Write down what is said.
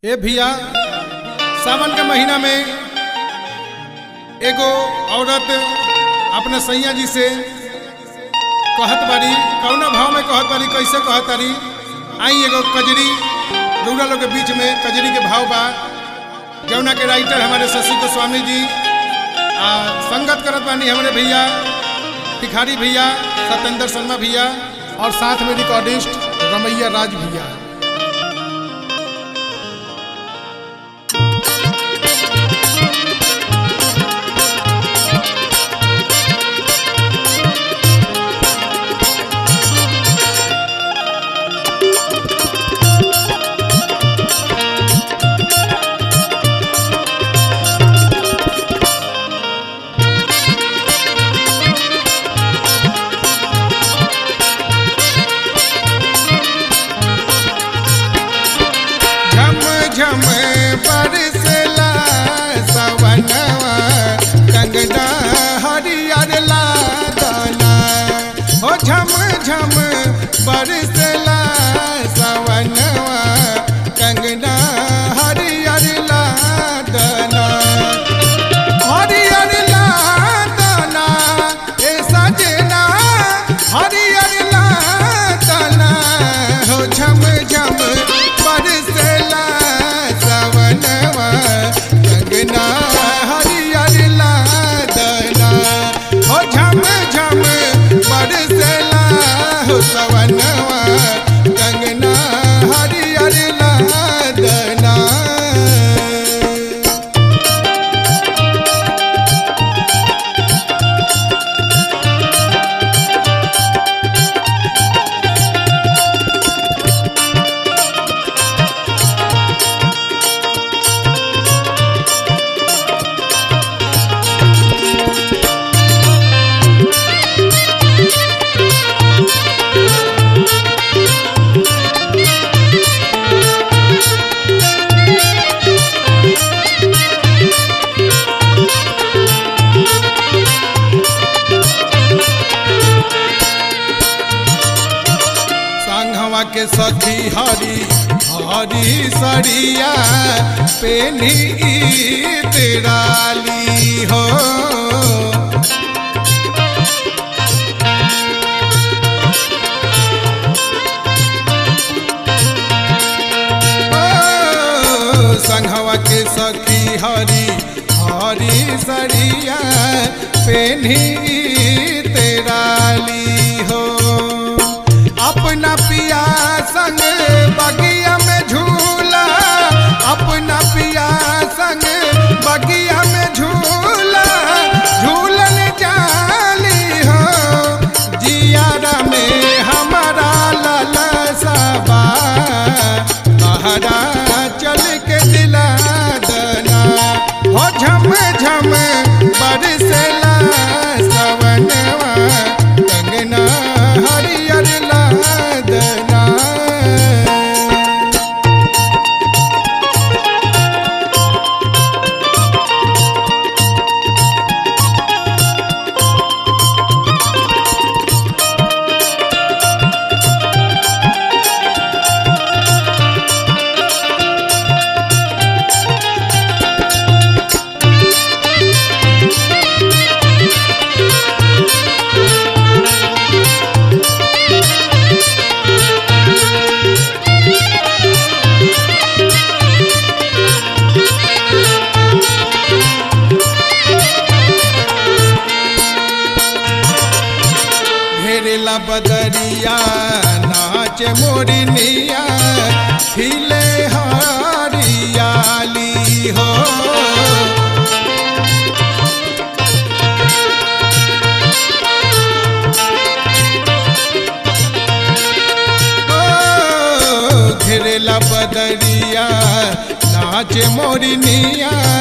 ए भैया सावन के महीना में एगो औरत अपने सैया जी से कहत बारी कौना भाव में कहत बारी कैसे कहत बारी आई एगो कजरी रउरा लोग के बीच में कजरी के भाव बा जौना के राइटर हमारे शशि गोस्वामी जी आ संगत करत बानी हमारे भैया भिखारी भैया सत्येंद्र शर्मा भैया और साथ में रिकॉर्डिस्ट रमैया राज भैया झम झम बरसला सवनवा कंगना हरियर लादना हो झम झम बरसला सवनवा कंगना हरियर लादना हरियर लादना ए सजना हरियर लादना हो झम झम बरसला सवनवा कंगना हरियर लादना हो झम झम बरसला हो सवनवा कंगना हरियर लादना संघवा के सखी हरी हरी सरिया पेनी तेराली हो ओ, संघवा के सखी हरी हरी सरिया पेनी तेराली हो अपना पिया संग बगिया में झूला अपना पिया संग बगिया में झूला झूलन जाली हो जियारा में हमारा लाला सबा बहरा चल के दिला दना हो झम झम बरसला सवनवा कंगना हरियर लादना घेरेला बदरिया नाच मोरनिया खिले हरियाली हो ओ, घेरेला बदरिया नाच मोरनिया